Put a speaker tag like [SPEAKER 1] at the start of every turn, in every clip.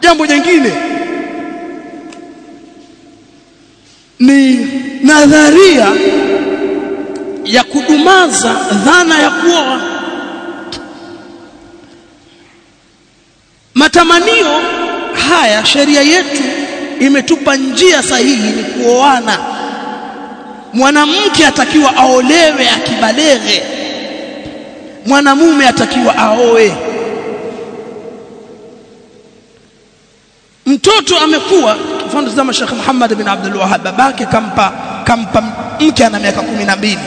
[SPEAKER 1] jambo jingine ni nadharia ya kudumaza dhana ya kuoa matamanio haya sheria yetu imetupa njia sahihi ni kuoana mwanamke atakiwa aolewe akibaleghe mwanamume atakiwa aoe mtoto amekuwa mfano zama Sheikh Muhammad bin Abdul Wahhab babake kampa kampa mke ana miaka 12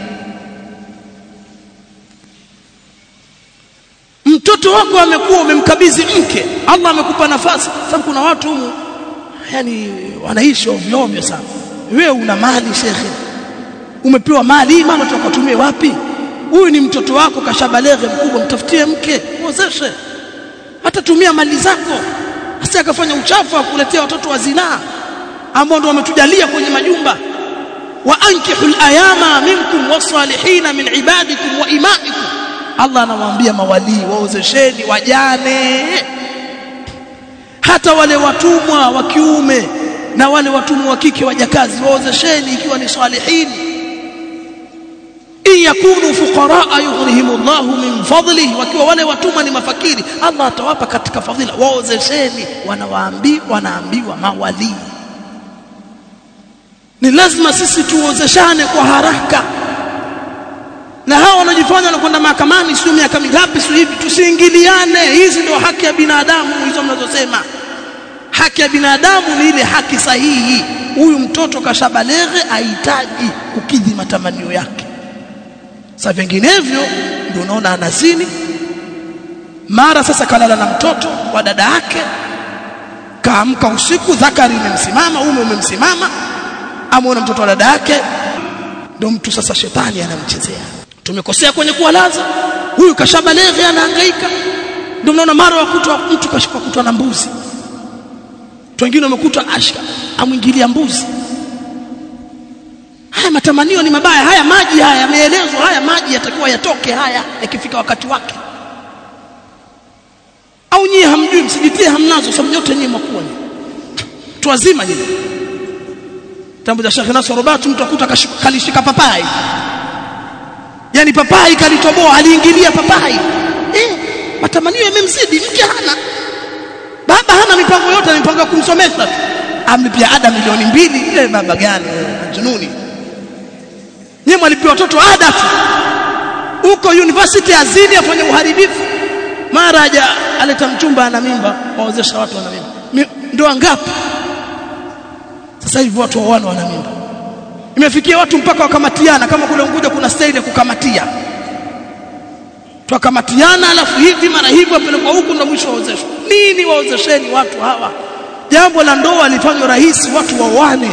[SPEAKER 1] mtoto wako amekuwa umemkabidhi mke Allah amekupa nafasi sababu kuna watu humu yani wanaishi ovyo ovyo sana wewe una mali shekhe umepewa mali maana utakatumie wapi huyu ni mtoto wako kashabalege mkubwa mtafutie mke muozeshe hata tumia mali zako asi akafanya uchafu wa kuletea watoto wa zinaa ambao ndio wametujalia kwenye majumba wa ankihul ayama minkum wasalihina min ibadikum wa imaikum Allah anamwambia mawalii waozesheni wajane hata wale watumwa wa kiume na wale watumwa wa kike wajakazi waozesheni ikiwa ni salihini in yakunu fuqaraa yughnihimullahu min fadlihi wakiwa wale watumwa ni mafakiri Allah atawapa katika fadhila waozesheni wanawaambi wanaambiwa mawalii ni lazima sisi tuozeshane kwa haraka na hao wanajifanya wanakwenda mahakamani sio miaka mingapi sio hivi tusiingiliane hizi ndio haki ya binadamu hizo mnazosema haki ya binadamu ni ile haki sahihi huyu mtoto kashabaleghe ahitaji kukidhi matamanio yake sasa vinginevyo ndio unaona anazini mara sasa kalala na mtoto wa dada yake kaamka usiku dhakari imemsimama ume umemsimama amuona mtoto wa dada yake ndio mtu sasa shetani anamchezea tumekosea kwenye kuwalaza huyu kashabaleghe anahangaika ndio mnaona mara wakutwa mtu kashika kutwa na mbuzi watu wengine wamekutwa ashka amwingilia mbuzi haya matamanio ni mabaya haya maji haya yameelezwa haya maji yatakiwa yatoke haya yakifika wakati wake au nyie hamjui msijitie hamnazo sababu nyote nyie mwakuwa tu wazima nyie tambo za Sheikh Nasr Robatu mtu akuta kalishika papai yani papai kalitoboa aliingilia papai eh matamanio yamemzidi mke hana baba hana mipango yote mipango ya kumsomesha tu amlipia ada milioni mbili ile baba gani jununi nyie mwalipia watoto ada tu huko university azini afanye uharibifu mara haja aleta mchumba ana mimba waozesha watu wana mimba ndoa ngapi sasa hivi watu wawana wana mimba imefikia watu mpaka wakamatiana kama kule Unguja kuna staili ya kukamatia twakamatiana alafu hivi mara hivi apelekwa huku ndo mwisho waozeshwa nini waozesheni watu hawa jambo la ndoa lifanywe rahisi watu waoane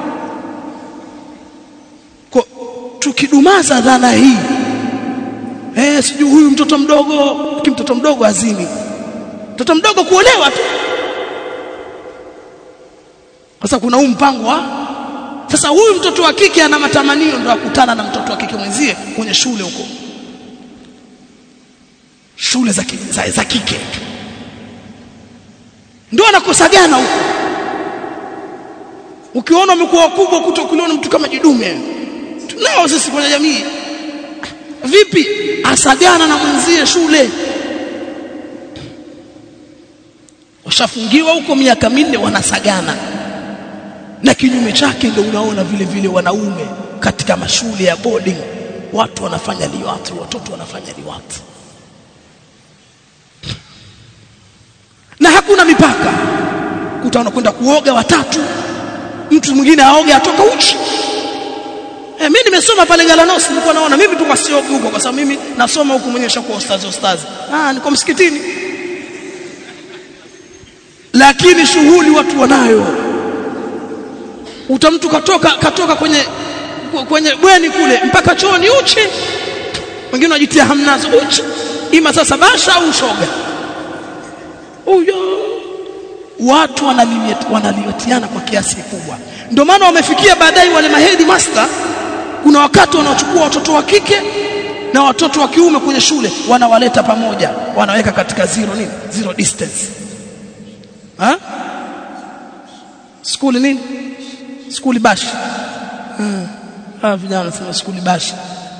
[SPEAKER 1] tukidumaza dhana hii eh sijui huyu mtoto mdogo kimtoto mdogo azini mtoto mdogo kuolewa tu sasa kuna huu mpango wa sasa huyu mtoto wa kike ana matamanio ndo akutana na mtoto wa kike mwenzie kwenye shule huko shule za, za, za kike ndio anakosagana huko ukiona umekuwa wakubwa kutokuliona mtu kama jidume tunao sisi kwenye jamii vipi asagana na mwenzie shule washafungiwa huko miaka minne wanasagana na kinyume chake ndio unaona vile vile wanaume katika mashule ya boarding watu wanafanya liwati watoto wanafanya liwati na hakuna mipaka kutaona kwenda kuoga watatu mtu mwingine aoge atoka uchi eh mimi nimesoma pale Galanosi nilikuwa naona mimi tu kwasiogi huko kwa sababu mimi nasoma huko mwenyewe shakuwa ustazi ustazi ah niko msikitini lakini shughuli watu wanayo utamtu katoka katoka kwenye kwenye bweni kule mpaka chooni uchi wengine wanajitia hamnazo uchi ima sasa basha au shoga huyo watu wanaliwatiana kwa kiasi kikubwa ndio maana wamefikia baadaye wale mahedi master kuna wakati wanaochukua watoto wa kike na watoto wa kiume kwenye shule wanawaleta pamoja wanaweka katika zero nini zero distance skuli nini skuli bashi ah vijana wanasema skuli bashi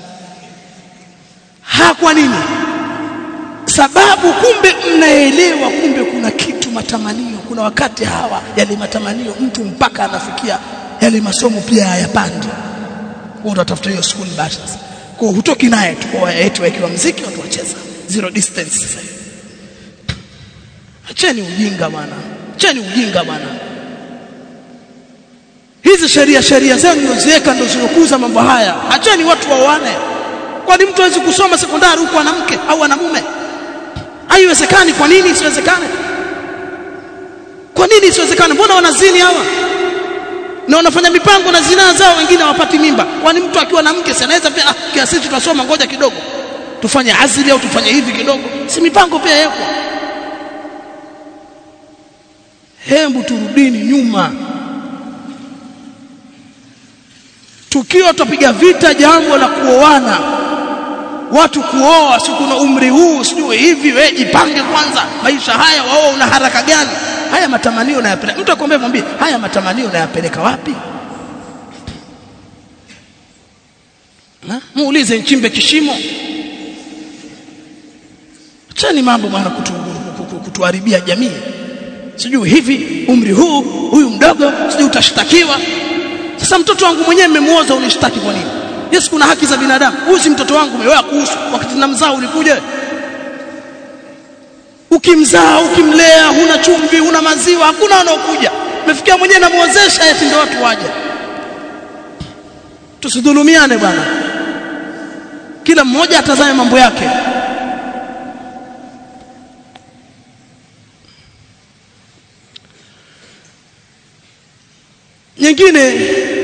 [SPEAKER 1] ha kwa nini sababu kumbe mnaelewa kumbe kuna kitu matamanio kuna wakati hawa yale matamanio mtu mpaka anafikia yale masomo pia hayapandi wao watafuta hiyo school bash sasa kwa hutoki naye tu kwa yetu wakiwa mziki watu wacheza zero distance sasa acheni ujinga bwana acheni ujinga bwana hizi sheria sheria zenu mnaziweka ndio zinokuza mambo haya acheni watu waoane kwani mtu hawezi kusoma sekondari huko ana mke au ana mume haiwezekani kwa nini isiwezekane kwa nini isiwezekane mbona wanazini hawa na wanafanya mipango na zinaa zao wengine hawapati mimba kwani mtu akiwa na mke si anaweza pia ah, kiasi tutasoma ngoja kidogo tufanye azili au tufanye hivi kidogo si mipango pia yako hebu turudini nyuma tukiwa tutapiga vita jambo la kuoana watu kuoa si kuna umri huu sijui hivi wewe jipange kwanza maisha haya wao una haraka gani haya matamanio unayapeleka mtu akwambia mwambie haya matamanio unayapeleka wapi na muulize nchimbe kishimo achani mambo bwana kutu, kutu, kutuharibia jamii sijui hivi umri huu huyu mdogo sijui utashtakiwa sasa mtoto wangu mwenyewe nimemuoza unishtaki kwa nini Yesu kuna haki za binadamu huyu si mtoto wangu umewewa kuhusu wakati namzaa ulikuja ukimzaa ukimlea huna chumvi huna maziwa hakuna wanaokuja umefikia mwenyewe namuozesha eti ndio watu waje tusidhulumiane bwana kila mmoja atazame mambo yake nyingine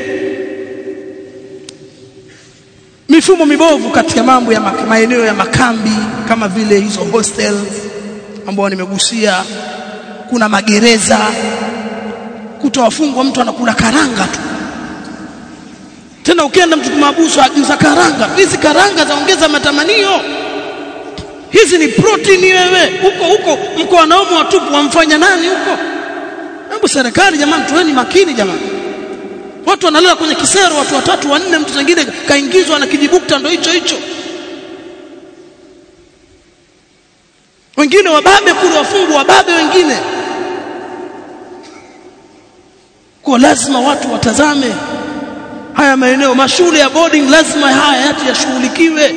[SPEAKER 1] mifumo mibovu katika mambo ya maeneo ya makambi kama vile hizo hostels ambao nimegusia kuna magereza kutowafungwa mtu anakula karanga tu tena ukienda mtu kumabusu agiza karanga hizi karanga zaongeza matamanio hizi ni protein wewe huko huko mko wanaume watupu wamfanya nani huko hebu serikali jamani tuweni makini jamani watu wanalala kwenye kisero watu watatu wanne mtu mwingine kaingizwa na kijibukta ndo hicho hicho wengine wababe kule wafungwa wababe wengine kwa lazima watu watazame haya maeneo mashule ya boarding lazima haya yati yashughulikiwe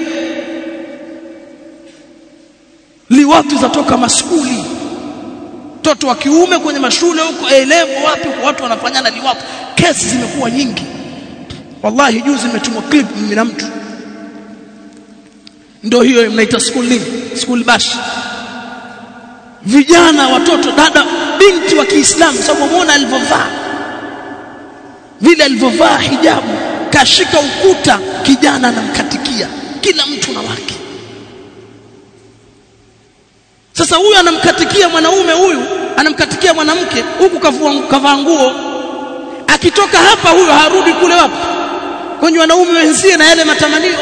[SPEAKER 1] liwatu zatoka maskuli mtoto wa kiume kwenye mashule huko elevo wapi kwa watu wanafanyana liwapo kesi zimekuwa nyingi wallahi juzi nimetumwa clip mimi na mtu ndio hiyo mnaita school nini school bash vijana watoto dada binti wa Kiislamu sababu muona alivyovaa vile alivyovaa hijabu kashika ukuta kijana anamkatikia kila mtu na wake sasa huyu anamkatikia mwanaume huyu anamkatikia mwanamke huku kavua kavaa nguo akitoka hapa huyo harudi kule wapi kwenye wanaume wenzie na yale matamanio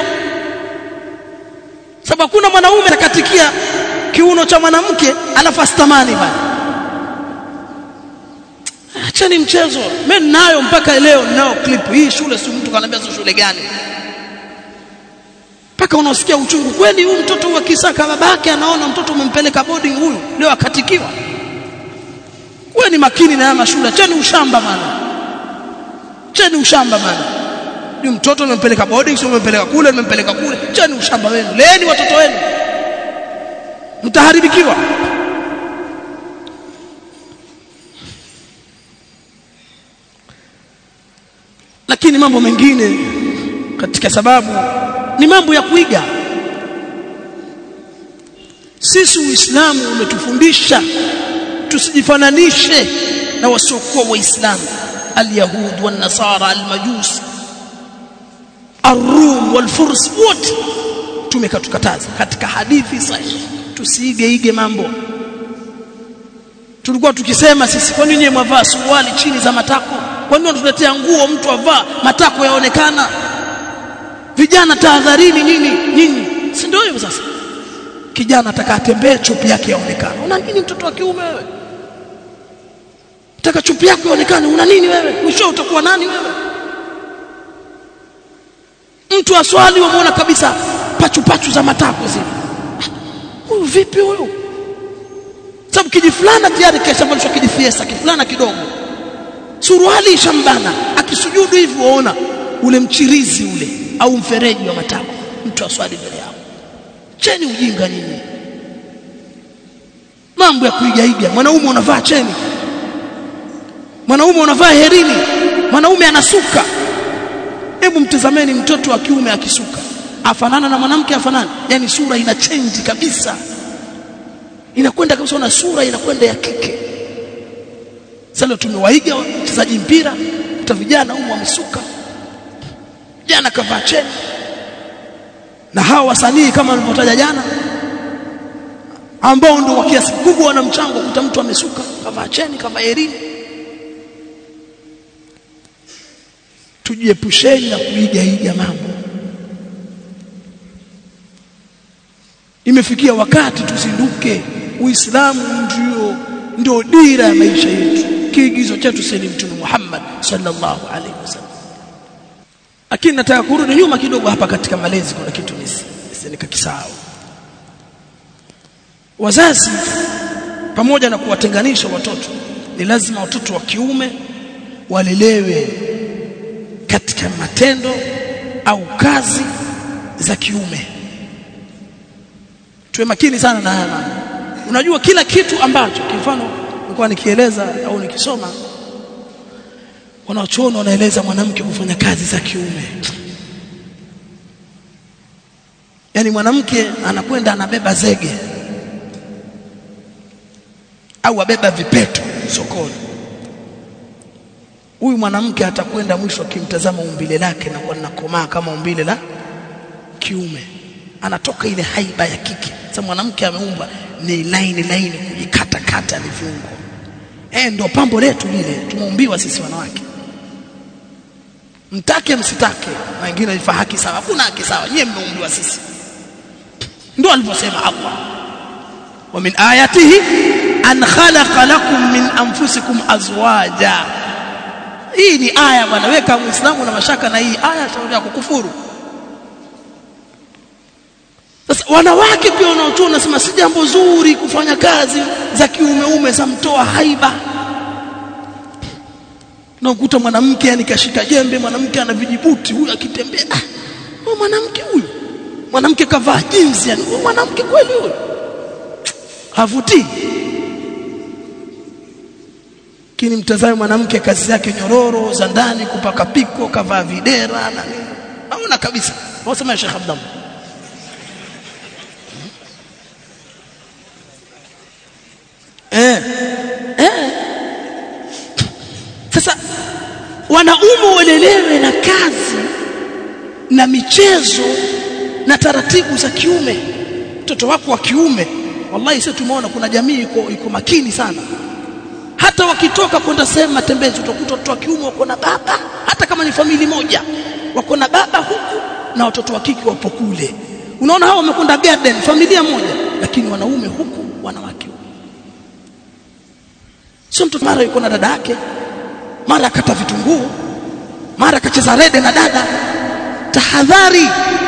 [SPEAKER 1] sababu kuna mwanaume atakatikia kiuno cha mwanamke alafu astamani bana acheni mchezo mimi ninayo mpaka leo ninao clip hii shule si mtu kanambia sio shule gani mpaka unaosikia uchungu kweli huyu mtoto wa kisaka babake anaona mtoto umempeleka boarding huyu leo akatikiwa wewe ni makini na haya mashule cheni ushamba bana cheni ushamba bana ni mtoto umempeleka boarding sio umempeleka kule umempeleka kule cheni ushamba wenu leeni watoto wenu mtaharibikiwa lakini mambo mengine katika sababu ni mambo ya kuiga sisi uislamu umetufundisha tusijifananishe na wasiokuwa waislamu alyahud wan-nasara al-majus ar-rum wal-furs wote tumekatukataza katika hadithi sahihi tusiigeige mambo tulikuwa tukisema sisi kwa nini mwavaa suruali chini za matako kwa nini unatuletea nguo mtu avaa matako yaonekana vijana tahadharini nini nini si ndio hivyo sasa kijana atakatembee chupi yake yaonekana una nini mtoto wa kiume wewe taka chupi yako ionekane una nini wewe mwisho utakuwa nani wewe mtu aswali wamuona kabisa pachu pachu za matako zile huyu vipi huyu sababu kijifulana tayari keshavalishwa kijifiesa kifulana kidogo suruali ishambana akisujudu hivi waona ule mchirizi ule au mfereji wa matako mtu aswali mbele yao cheni ujinga nyinyi mambo ya kuigaiga mwanaume unavaa cheni mwanaume unavaa herini mwanaume anasuka hebu mtazameni mtoto wa kiume akisuka afanana na mwanamke afanana yani sura ina change kabisa inakwenda kabisa na sura inakwenda ya kike sasa tumewaiga wachezaji mpira kuta vijana huko wamesuka jana kavaa cheni na hawa wasanii kama nilivyotaja jana ambao ndio kwa kiasi kubwa wana mchango kuta mtu amesuka kavaa cheni kavaa herini tujiepusheni na kuigaiga mambo imefikia wakati tuzinduke uislamu ndio ndio dira ya maisha yetu kiigizo chetu sisi mtume Muhammad sallallahu alaihi wasallam lakini nataka kurudi nyuma kidogo hapa katika malezi kuna kitu nisi nikakisahau wazazi pamoja na kuwatenganisha watoto ni lazima watoto wa kiume walelewe katika matendo au kazi za kiume tuwe makini sana na haya mambo unajua kila kitu ambacho kwa mfano nilikuwa nikieleza au nikisoma wanaochuoni wanaeleza mwanamke kufanya kazi za kiume yani mwanamke anakwenda anabeba zege au abeba vipeto sokoni huyu mwanamke atakwenda mwisho akimtazama umbile lake na kuwa linakomaa kama umbile la kiume anatoka ile haiba ya kike sasa mwanamke ameumbwa ni laini laini kujikata kata ni viungo eh ndio pambo letu lile tumeumbiwa sisi wanawake mtake msitake na wengine ifa haki sawa hakuna haki sawa nyie mmeumbiwa sisi ndio alivyosema Allah wa min ayatihi an khalaqa lakum min anfusikum azwaja hii ni aya bwana weka muislamu na mashaka na hii aya shauri ya kukufuru sasa wanawake pia wanaotoa nasema si jambo zuri kufanya kazi za kiumeume za mtoa haiba na ukuta mwanamke yani kashika jembe mwanamke ana vijibuti huyu akitembea ah huyu mwanamke huyu mwanamke kavaa jinsi yani huyu mwanamke kweli huyu havutii kini mtazame mwanamke kazi yake nyororo za ndani kupaka piko kavaa videra na nini naona kabisa wasema Sheikh Abdallah eh eh sasa wanaume walelewe na kazi na michezo na taratibu za kiume mtoto wako wa kiume wallahi sisi tumeona kuna jamii iko iko makini sana hata wakitoka kwenda sehemu matembezi utakuta watoto wa kiume wako na baba hata kama ni famili moja wako na baba huku na watoto wa kike wapo kule unaona hao wamekwenda garden familia moja lakini wanaume huku wanawake huku sio mtoto mara yuko na dada yake mara akata vitunguu mara akacheza rede na dada tahadhari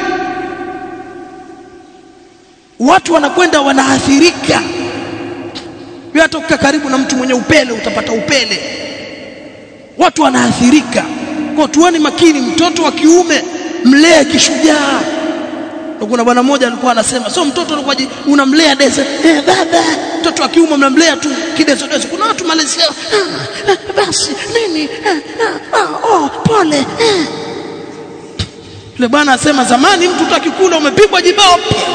[SPEAKER 1] watu wanakwenda wanaathirika wewe hata ukikaa karibu na mtu mwenye upele utapata upele watu wanaathirika kwa tuweni makini mtoto wa kiume mlee kishujaa kuna bwana mmoja alikuwa anasema sio mtoto alikuwa unamlea dese eh baba mtoto wa kiume mnamlea tu kideso deso kuna watu malezi yao ah, ah, basi nini ah, ah, oh pole eh. yule bwana asema zamani mtu akikula umepigwa jibao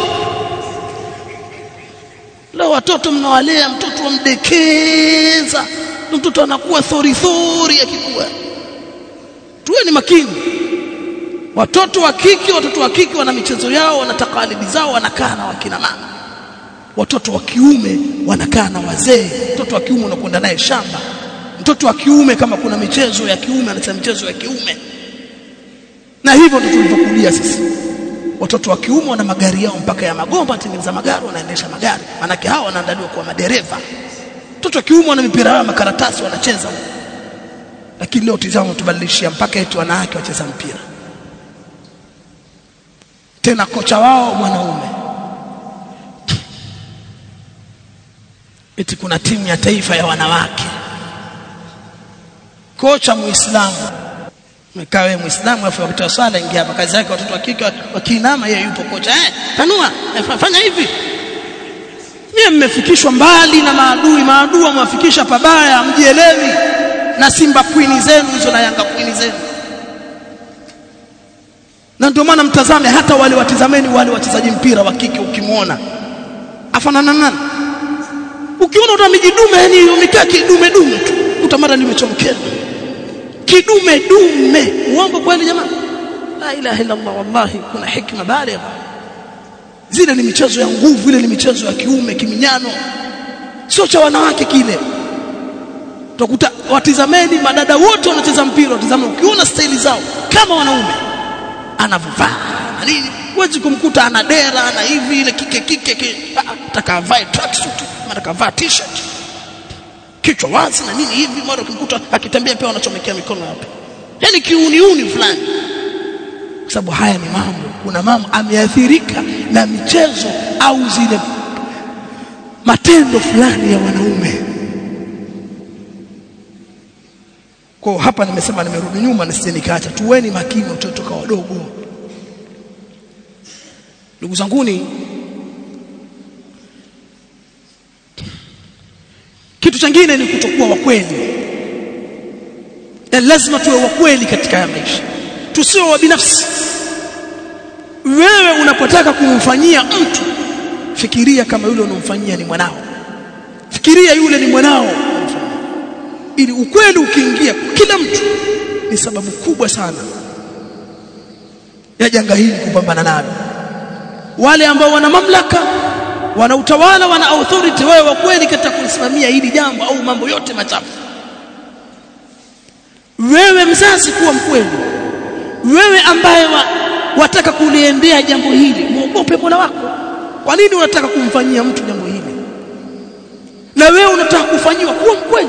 [SPEAKER 1] leo watoto mnawalea mtoto wamdekeza mtoto anakuwa thori thori akikua tuweni makini watoto wa kike watoto wa kike wana michezo yao wana takalidi zao wanakaa na wakina mama watoto wa kiume wanakaa na wazee mtoto wa kiume unakwenda naye shamba mtoto wa kiume kama kuna michezo ya kiume anasema michezo ya kiume na hivyo ndio tulivyokulia sisi watoto wa kiume wana magari yao mpaka ya magomba tengeneza magari wanaendesha magari manake hao wanaandaliwa kuwa madereva watoto kiume wana mipira yao makaratasi wanacheza lakini leo tizama tubadilishia mpaka eti wanawake wacheza mpira tena kocha wao mwanaume eti kuna timu ya taifa ya wanawake kocha muislamu umekaa wewe muislamu afu wakati wa swala ingia hapa kazi yake watoto wa kike wakiinama yeye yupo kocha eh tanua eh, fanya hivi Nyie mmefikishwa mbali na maadui, maadui wamewafikisha pabaya, mjielewi na Simba Queen zenu hizo na Yanga Queen zenu. Na ndio maana mtazame hata wale watizameni wale wachezaji mpira wa kike ukimwona afanana nani? Ukiona uta mijidume yani umekaa kidume dume tu, utamara limechomkea. Kidume dume. Uongo kweli jamani? La ilaha illa Allah wallahi kuna hikma baligha zile ni michezo ya nguvu ile ni michezo ya kiume kiminyano sio cha wanawake kile utakuta watizameni madada wote wanacheza mpira watizama ukiona staili zao kama wanaume anavaa nini huwezi kumkuta ana dera ana hivi ile kike kike ataka avae tracksuit mara kavaa t-shirt kichwa wazi na nini hivi mara ukimkuta akitembea pia wanachomekea mikono hapo yani kiuniuni fulani kwa sababu haya ni mambo kuna mama ameathirika na michezo au zile matendo fulani ya wanaume kwa hapa nimesema nimerudi nyuma nisije nikaacha tuweni makini watoto kwa wadogo ndugu zanguni kitu chingine ni kutokuwa wakweli lazima tuwe wakweli katika haya maisha tusiwe wa binafsi wewe unapotaka kumfanyia mtu fikiria kama yule unomfanyia ni mwanao fikiria yule ni mwanao ili ukweli ukiingia kila mtu ni sababu kubwa sana ya janga hili kupambana nalo wale ambao wana mamlaka wana utawala wana authority wewe wa kweli katika kusimamia hili jambo au mambo yote machafu wewe mzazi kuwa mkweli wewe ambaye wa, wataka kuliendea jambo hili muogope Mola wako kwa nini unataka kumfanyia mtu jambo hili na wewe unataka kufanyiwa kuwa mkweli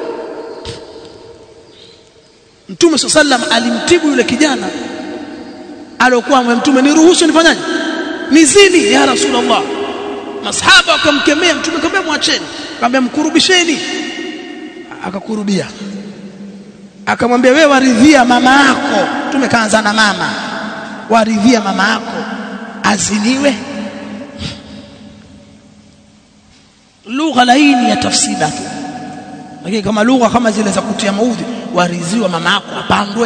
[SPEAKER 1] Mtume sallam alimtibu yule kijana aliyokuwa mtume niruhusu nifanyaje nizini ya rasulullah masahaba wakamkemea mtume akamwambia mwacheni akamwambia mkurubisheni akakurubia akamwambia wewe waridhia mama yako mtume kaanza na mama waridhia mama yako aziniwe lugha laini ya tafsida tu lakini kama lugha kama zile za kutia maudhi waridhiwa mama yako apandwe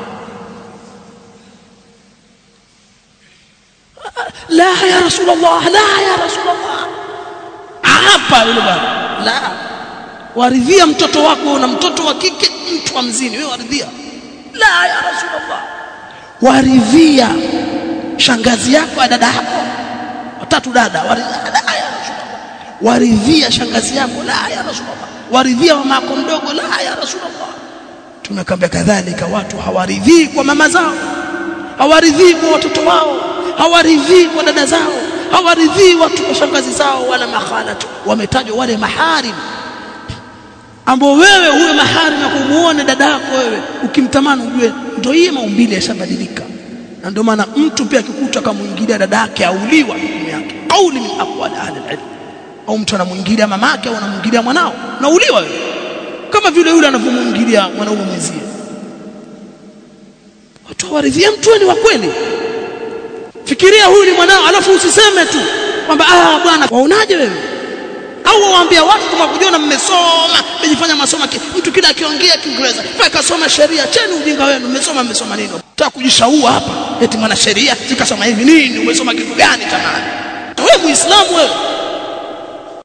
[SPEAKER 1] la ya rasulullah la ya rasulullah hapa yule bwana la waridhia mtoto wako na mtoto wa kike mtu mzini wewe waridhia la ya rasulullah waridhia shangazi yako dada yako watatu dada waridhia la ya rasulullah waridhia shangazi yako la ya rasulullah waridhia mama yako mdogo la ya rasulullah tumekambia kadhalika watu hawaridhii kwa mama zao hawaridhii kwa watoto wao hawaridhii kwa dada zao hawaridhii watu kwa shangazi zao wala makhalatu wametajwa wale maharim ambao wewe huwe mahari na kumuone dada yako wewe ukimtamani ujue ndio hii maumbile yashabadilika na ndio maana mtu pia akikuta akamuingilia dada yake auliwa hukumu yake au ni min aqwali ahli alilm au mtu anamuingilia mamake au anamuingilia mwanao nauliwa wewe kama vile yule anavyomuingilia mwanaume mwenzie watu hawaridhia mtu ni wa kweli fikiria huyu ni mwanao alafu usiseme tu kwamba ah bwana waonaje wewe au waambia watu kama kujiona mmesoma mmejifanya masoma mtu kila akiongea Kiingereza akasoma sheria cheni ujinga wenu mmesoma mmesoma nini nataka kujishaua hapa eti mwana sheria sikasoma hivi nini umesoma kitu gani jamani wewe muislamu wewe